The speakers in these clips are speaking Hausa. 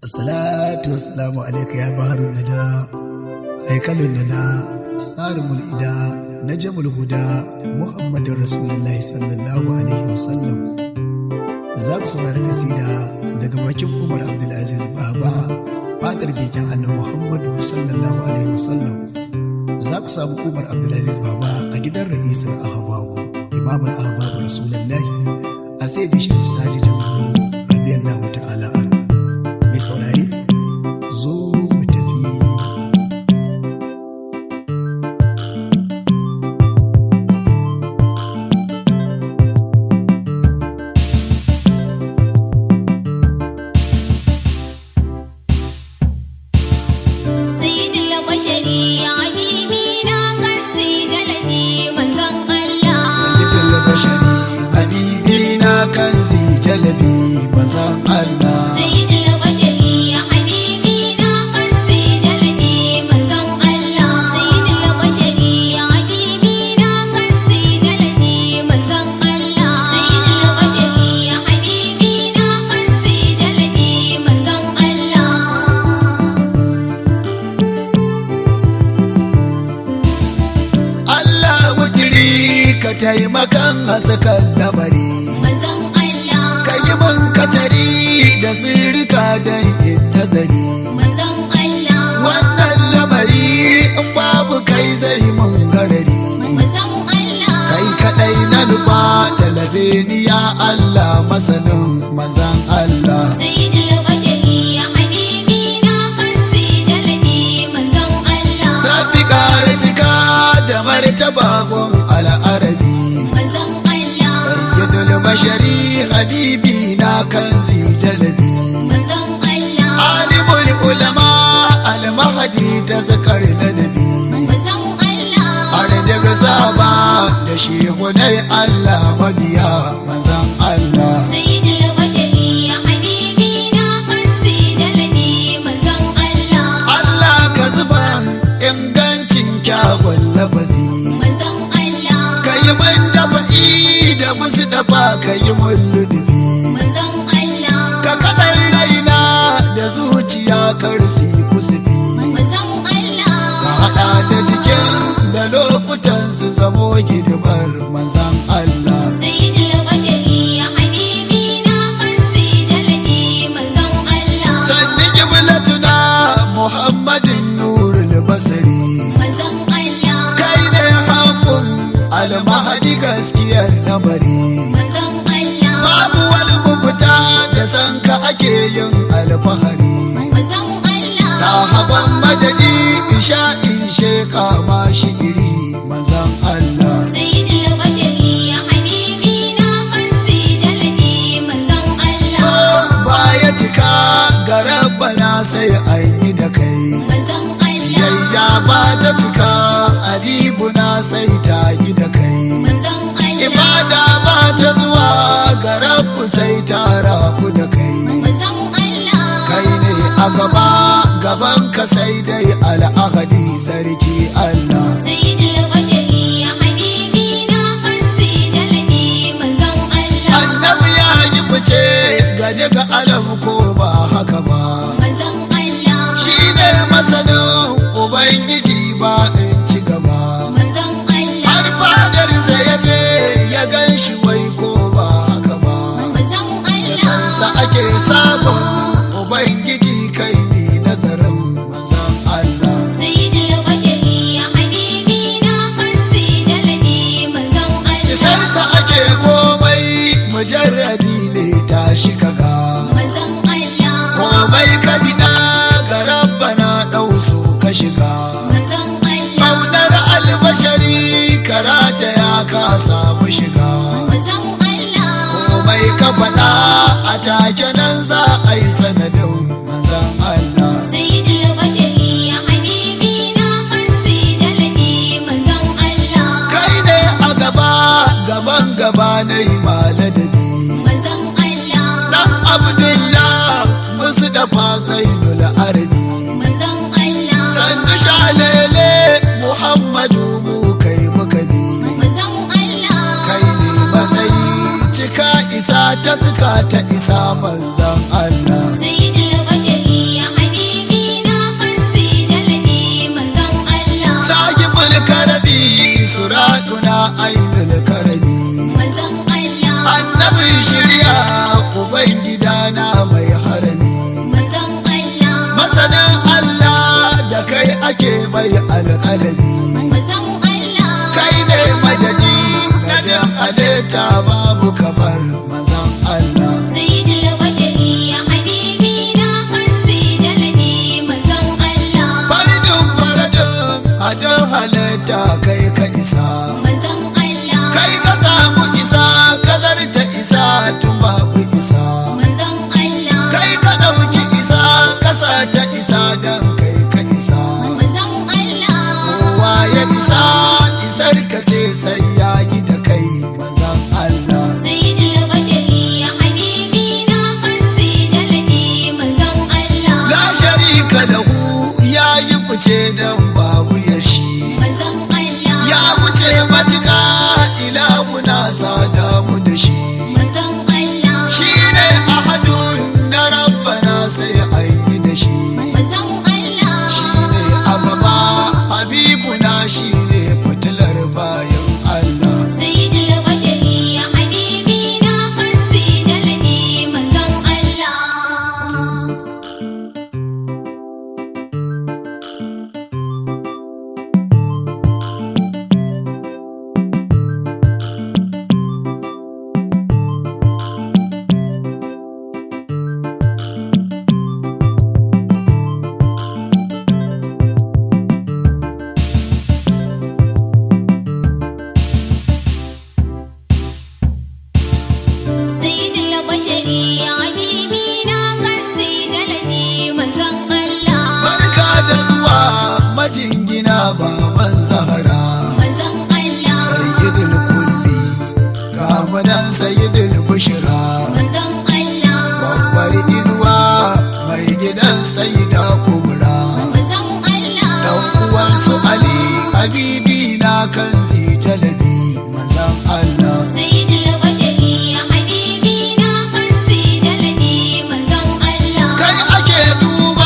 Assalatu wassalamu alaika ya baharun nada haikalun nada tsarimul ida na jamul huda muhammadin rasulullahi sallallahu alaihi wasallam za ku saurari kasida daga bakin umar abdulaziz baba fadar begen annabi muhammadu sallallahu alaihi wasallam za ku samu umar abdulaziz baba a gidan ra'isul ahbabu imamul ahbabu rasulullahi a sai da shi sadi jama'a radiyallahu ta'ala anhu mai saurari zo mu tafi سيد البشري حبيبنا كنزي جلبي منزل الله sayyidul bashari habibi na kanzi jalabi manzan Allah سيد البشري حبيبنا كنزي جلبي منزل الله سيد البشري حبيبنا كنزي جلبي منزل الله سيد البشري حبيبنا كنزي جلبي منزل الله Allah wutiri ka taimakan hasakan lamari manzon Allah ka yi man katari da sirrika don yin nazari manzon Allah wannan lamari in babu kai zai mun garari manzon Allah kai kadai na nufa talabe ni ya Allah masanin manzan Allah سيد البشري حبيبنا كنزي جلبي منزل الله Rabbi ƙara cika da martaba gun al'arabi منزل الله Sayyidul bashari habibi na kanzi jalabi منزل الله Alimul ulama al-mahadi ta zakar ladabi منزل الله Har da saba da shehunai Allah mabiya manzan Allah سيد البشري حبيبنا كنزي جلبي منزل الله Allah ka zuba ingancin kyawun lafazi منزل الله ka yi man dafa'i da musu dafa ka yi mun ludubi منزل الله ka kaɗan raina da zuciya karsi kusufi منزل الله ka haɗa da cikin da lokutan su zamo hidimar manzan Allah سيد البشري حبيبنا كنزي جلبي منزل الله sanni kiblatuna muhammadin nurul basari manzon Allah kai ne haƙun almahadi gaskiyar lamari manzon Allah babu wani mafita da san ka ake yin alfahari manzon Allah na haban madadi isha in sheka ma shigiri manzan Allah سيد البشري حبيبنا كنزي جلبي منزon so Allah baya cika ga rabbana sai an yi da kai manzon Allah yayya ba ta cika habibuna sai ta yi da kai manzon Allah ibada ba ta zuwa ga rabbu sai ta rabu da kai manzon Allah kai ne a gaba gaban ka sai dai al'ahadi sarki Allah سيد البشري حبيبنا كنزي جلبي منزon Allah annabi ya yi fice ga daga alam ko ba haka ba manzon Allah shi ne masanin ubangiji ba in ci gaba manzon Allah har fadarsa ya je ya gan shi wai ko ba haka ba manzon da Allah sansa ake sabon ubangiji kai ne nazarin manzan Allah سيد البشري حبيبنا كنزي جلبي منزل الله isarsa ake komai mujarrabi ne tashi kaga منزل الله komai ka bida ga rabbana ɗau so ka shiga منزل الله Ƙaunar albashari karata ya ka samu shiga منزل الله komai ka faɗa a take nan za a yi sanadin manzan Allah سيد البشري حبيبنا كنزي جلبي منزل الله kai ne a gaba gaban gaba na yi maladabi منزل الله dan abdullah musu dafa zainul arabi منزل الله sannu shalele muhammadu mu kai muka bi منزل الله kai ne matsayi cika isa ta suka ta isa manzan Allah سيد البشري jalabi manzon Allah kai ne madadi na da halitta babu kamar mazan Allah sayyidul bashari ya habibi na kanzi jalabi manzon Allah faridin faradin a da halitta kai ka isa manzon Allah kai ka samu isa ka zarta isa tun babu isa manzon Allah kai ka ɗauki isa kasa ta isa don kai ka isa manzon Allah kowa ya isa isar ka ce sai ya yi da kai mazan Allah sayyidul bashari ya habibi na kanzi jalabi manzon Allah la sharika lahu ya yi fice don babu ya shi manzon Allah ya wuce matuƙa ilahu na sada mu da shi manzon Allah shi ne ahadun na rabbana sai an yi da shi manzon Allah shi ne a gaba habibuna shi ne fitilar bayan Allah sayyidul bashari ya habibi na kanzi jalabi manzon Allah sayyidul bashari ya habibi na kanzi jalabi manzon Allah barka da zuwa majingina baban zahara manzon Allah sayyidul kulli kamunan sayyidul bushra manzon Allah babbar inuwa mai gidan sayyida kubra manzon Allah dan uwansu ali habibi na kan jalabi manzan Allah sayyidul bashari ya habibi na kanzi jalabi manzon Allah kai ake duba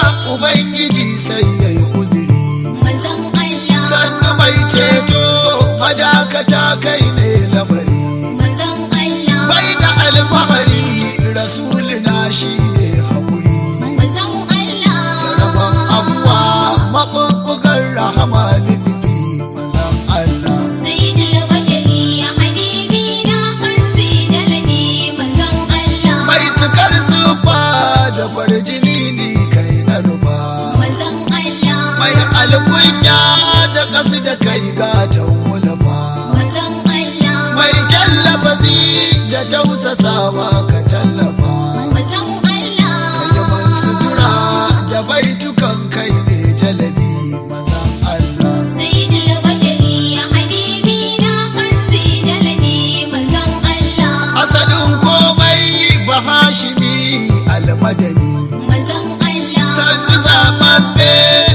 ubangiji sai yayi uzuri manzon Allah sannu mai ceto madakata kai ne lamari manzon Allah bai da alfahari rasulina shi ne haƙuri manzon Allah rabon abuwa maɓuɓɓugar rahama liɗifi manzan Allah sayyidul bashari ya habibi na kanzi jalabi manzon Allah mai cikar zufa da farjini ni kai na ruba manzon Allah mai alkunya da kasu da kai gatan wulafa manzon Allah mai kyallafazi da tausasawa ka tallafa manzon Allah yaban sutura da baitukan kai ne jalabi mazan Allah sayyidul bashari ya habibi na kanzi jalabi manzon Allah asalin komai bahashimi almadani manzon Allah sannu zaɓaɓɓe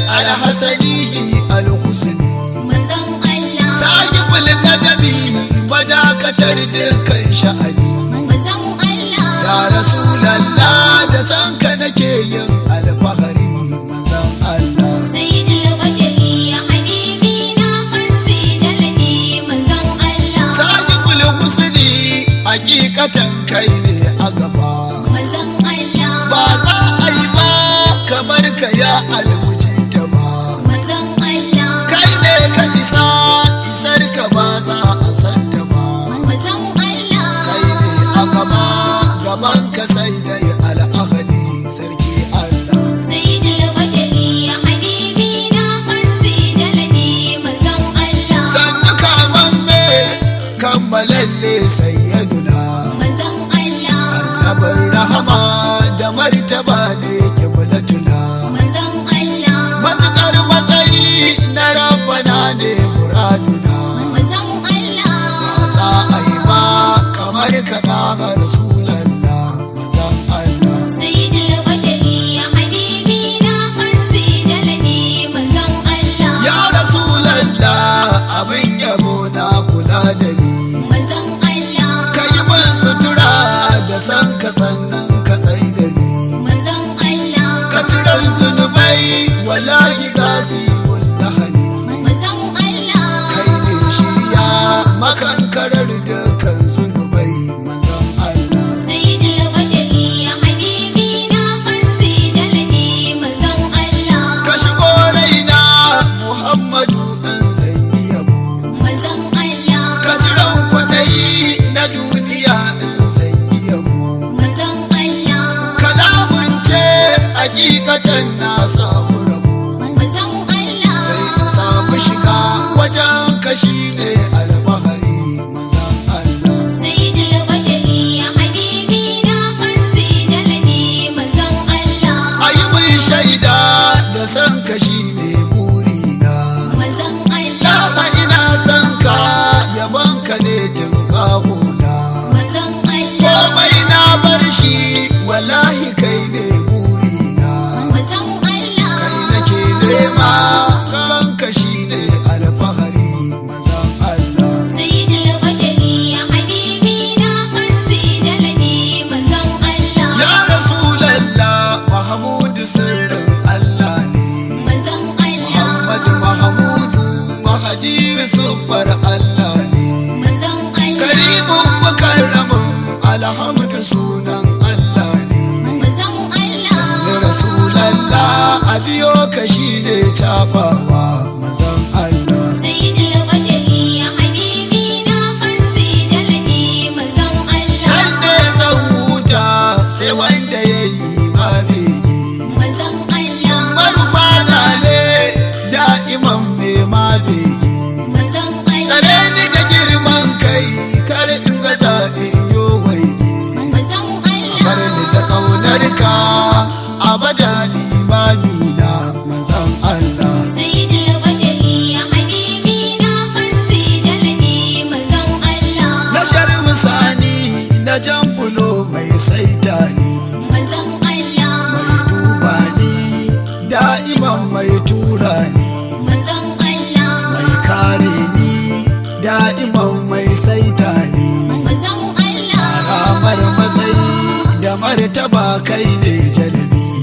alhassanihi alhusni manzon Allah sahibul gadami madakatar dukkan sha'ani manzon Allah ya rasulallah da san ka nake yin alfahari mazan Allah sayyidul bashari ya habibi na kanzi jalabi manzon Allah sahibul husni hakikatan kai ne a gaba manzon Allah ba za a yi ba kamar ka ya almujita ba manzon Allah kai ne ka isa isar ka ba za a santa ba manzon Allah kai ne a gaba gaban ka sai dai al'ahadi sarki Allah sayyidul bashari ya habibi na kanzi jalabi manzon Allah sannu kaman me kammalalle sayyaduna manzon Allah annabin rahama da martaba ne kiblatuna manzon Allah hakikatan na samu rabo manzon Allah sai in samu shiga wajen kashi ne alfahari manzan Allah sayyidul bashari ya habibi na kanzi jalabi manzon Allah ayi mai shaida da san kashi ne burina manzon Allah Dama ina son ka yaban ka ne tun kahuna manzon Allah komai na bar shi wallahi kai ne burina manzon Allah kai nake nema kanka shi ne alfahari manzan Allah sayyidul bashari ya habibi na kanzi jalabi manzon Allah ya rasulallah mahamudu sirrin Allah ne manzon Allah Muhammadu mahamudu mahadi sufar Allah ne manzon Allah karibin mukarramin alhamdu sunan Allah ne manzon da Allah rasulallah a biyo ka shi ne cafawa mazan Allah sayyidul bashari ya habibi na kanzi jalabi manzon Allah nan ne zan huta sai wanda ya yi mabegi manzon Allah marubana ne da'iman mai mabegi manzon tsare Allah ni da girman kai kar in ga zaɓin yo waige manzon bar ni da ƙaunar ka abada limami na mazan Allah sayyidul bashari ya habibi na kanzi jalabi manzon Allah na sharmi sani na jan bulo mai saita ni manzon Allah mai duba ni da'iman mai tura ni manzon Allah mai kare ni da'iman mai saita ni manzon Allah ramar matsayi da martaba kai ne jalabi